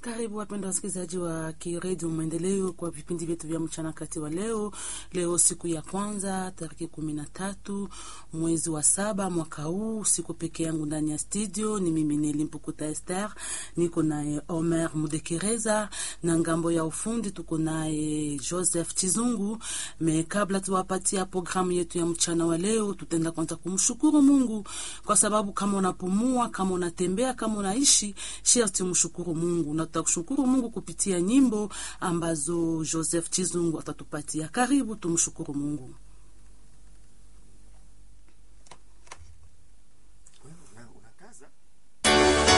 Karibu wapenda wasikilizaji wa Kiredio Maendeleo kwa vipindi vyetu vya mchana kati wa leo. Leo siku ya kwanza tarehe kumi na tatu mwezi wa saba mwaka huu, siku peke yangu ndani ya studio ni mimi Neli Mpukuta Esther, niko naye Omer Mudekereza na ngambo ya ufundi tuko naye Joseph Chizungu. Me kabla tuwapatia programu yetu ya mchana wa leo, tutaenda kwanza kumshukuru Mungu kwa sababu kama unapumua, kama unatembea, kama unaishi, sharti mshukuru Mungu na tutakushukuru Mungu kupitia nyimbo ambazo Joseph Chizungu atatupatia. Karibu tumshukuru Mungu.